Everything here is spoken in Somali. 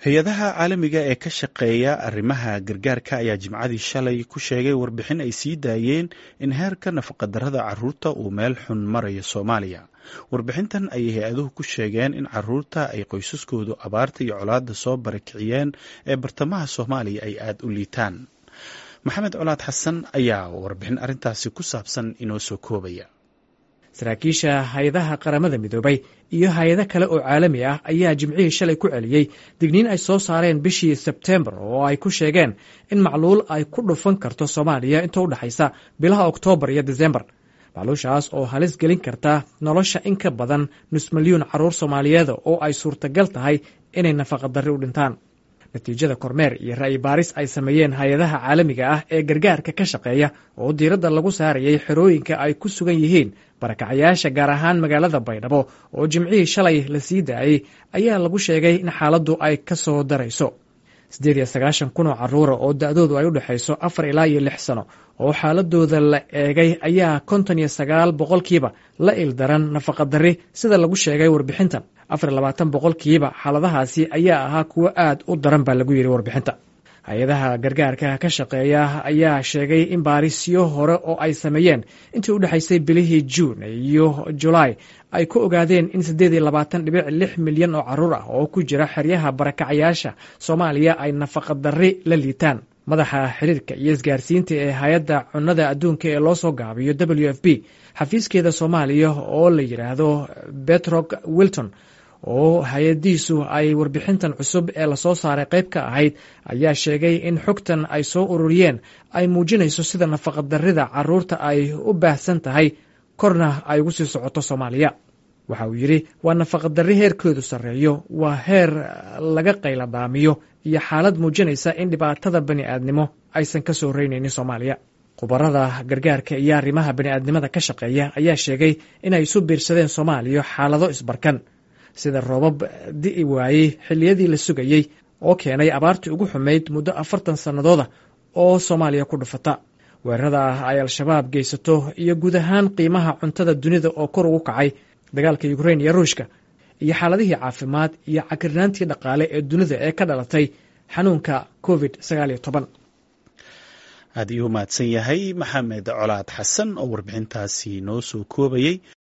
hay-adaha caalamiga ee ka shaqeeya arrimaha gargaarka ayaa jimcadii shalay ku sheegay warbixin ay sii daayeen in heerka nafaqadarrada caruurta uu meel xun marayo soomaaliya warbixintan ayay hay-aduhu ku sheegeen in caruurta ay qoysaskoodu abaarta iyo colaadda soo barakiciyeen ee bartamaha soomaaliya ay aada u liitaan maxamed colaad xasan ayaa warbixin arrintaasi ku saabsan inoo soo koobaya saraakiisha hay-adaha qaramada midoobay iyo hay-ado kale oo caalami ah ayaa jimcihii shalay ku celiyey digniin ay soo saareen bishii sebtembar oo ay ku sheegeen in macluul ay ku dhufan karto soomaaliya inta u dhexaysa bilaha oktoobar iyo desembar macluushaas oo halis gelin karta nolosha in ka badan nus milyuun caruur soomaaliyeeda oo ay suurtagal tahay inay nafaqadarri u dhintaan natiijada kormeer iyo ra'yi baaris ay sameeyeen hay-adaha caalamiga ah ee gargaarka ka shaqeeya oo diiradda lagu saarayay xerooyinka ay ku sugan yihiin barakacayaasha gaar ahaan magaalada baydhabo oo jimcihii shalay la sii daayey ayaa lagu sheegay in xaaladdu ay ka soo darayso siddeed iyo sagaashan kun oo carruura oo da-doodu ay u dhexayso afar ilaa iyo lix sano oo xaaladooda la eegay ayaa konton iyo sagaal boqolkiiba la ildaran nafaqadarri sida lagu sheegay warbixintan afar iyo labaatan boqolkiiba xaaladahaasi ayaa ahaa kuwo aad u daran baa lagu yidhi warbixinta hay-adaha gargaarka ka shaqeeya ayaa sheegay in baarisyo hore oo ay sameeyeen intii u dhexaysay bilihii juun iyo julaay ay ku ogaadeen in siddeed iyo labaatan dhibic lix milyan oo carruur ah oo ku jira xeryaha barakacayaasha soomaaliya ay nafaqadarri la liitaan madaxa xiriirka iyo isgaarsiinta ee hay-adda cunnada adduunka ee loo soo gaabiyo w f b xafiiskeeda soomaaliya oo la yidhaahdo betrog wilton oo hay-adiisu ay warbixintan cusub ee lasoo saaray qayb ka ahayd ayaa sheegay in xogtan ay soo ururiyeen ay muujinayso sida nafaqadarrida carruurta ay u baahsan tahay korna ay ugu sii socoto soomaaliya waxa uu yidhi waa nafaqadarri heerkoodu sarreeyo waa heer laga qayladhaamiyo iyo xaalad muujinaysa in dhibaatada bani aadnimo aysan ka soo reynaynin soomaaliya khubarada gargaarka iyo arrimaha bani'aadnimada ka shaqeeya ayaa sheegay inay isu biirsadeen soomaaliya xaalado isbarkan sida roobab di'i waayey xilliyadii la sugayey oo keenay abaartii ugu xumayd muddo afartan sannadooda oo soomaaliya ku dhufata weerarada ah ay al-shabaab geysato iyo guud ahaan qiimaha cuntada dunida oo kor ugu kacay dagaalka yukrain iyo ruushka iyo xaaladihii caafimaad iyo cakirnaantii dhaqaale ee dunida ee ka dhalatay xanuunka covid sagaal iyo toban aad iyuu mahadsan yahay maxamed colaad xasan oo warbixintaasi noo soo koobayey